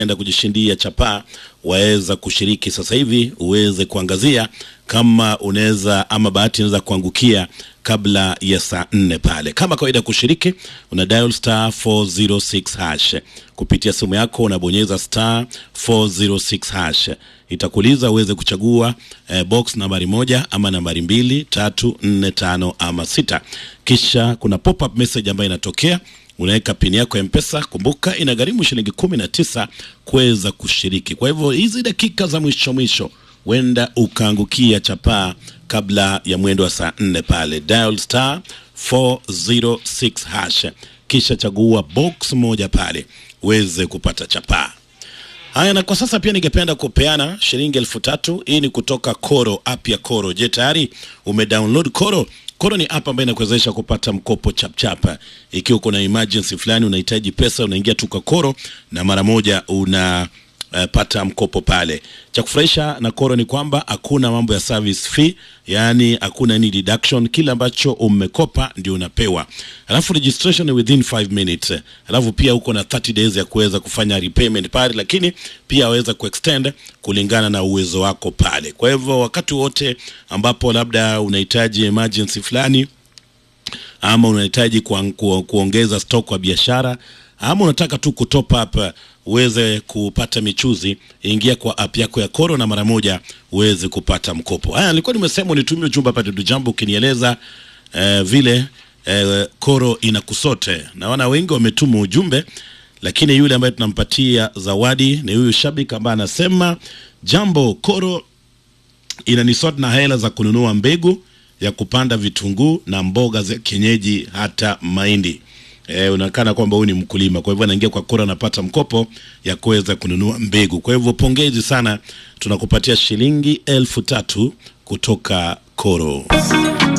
enda kujishindia chapaa waweza kushiriki sasa hivi uweze kuangazia kama unaweza ama bahati inaweza kuangukia kabla ya saa nne pale. Kama kawaida, kushiriki una dial star 406 hash kupitia simu yako, unabonyeza star 406 hash, itakuuliza uweze kuchagua eh, box nambari moja ama nambari mbili, tatu, nne, tano ama sita, kisha kuna pop up message ambayo inatokea unaweka pini yako ya mpesa kumbuka inagharimu shilingi kumi na tisa kuweza kushiriki kwa hivyo hizi dakika za mwisho mwisho huenda ukaangukia chapaa kabla ya mwendo wa saa nne pale dial star 406 hash kisha chagua box moja pale uweze kupata chapaa haya na kwa sasa pia ningependa kupeana shilingi elfu tatu hii ni kutoka koro app ya koro je tayari umedownload koro Koro ni app ambayo inakuwezesha kupata mkopo chapchapa. Ikiwa uko na emergency fulani, unahitaji pesa, unaingia tu kwa Koro na mara moja una uh, pata mkopo pale. Cha kufurahisha na Koro ni kwamba hakuna mambo ya service fee, yani hakuna any deduction. Kile ambacho umekopa ndio unapewa, alafu registration ni within 5 minutes, alafu pia uko na 30 days ya kuweza kufanya repayment pale, lakini pia waweza kuextend kulingana na uwezo wako pale. Kwa hivyo wakati wote ambapo labda unahitaji emergency fulani ama unahitaji kuang- ku, kuongeza stock kwa biashara ama unataka tu kutop up uh, uweze kupata michuzi, ingia kwa app yako ya Koro na mara moja uweze kupata mkopo. Haya, nilikuwa nimesema unitumie ujumbe hapa Dudu Jambo ukinieleza eh, vile eh, Koro inakusote. Naona wengi wametuma ujumbe, lakini yule ambaye tunampatia zawadi ni huyu shabiki ambaye anasema jambo, Koro inanisort na hela za kununua mbegu ya kupanda vitunguu na mboga za kienyeji hata mahindi. E, unaonekana kwamba huyu ni mkulima, kwa hivyo anaingia kwa Koro anapata mkopo ya kuweza kununua mbegu. Kwa hivyo pongezi sana, tunakupatia shilingi elfu tatu kutoka Koro.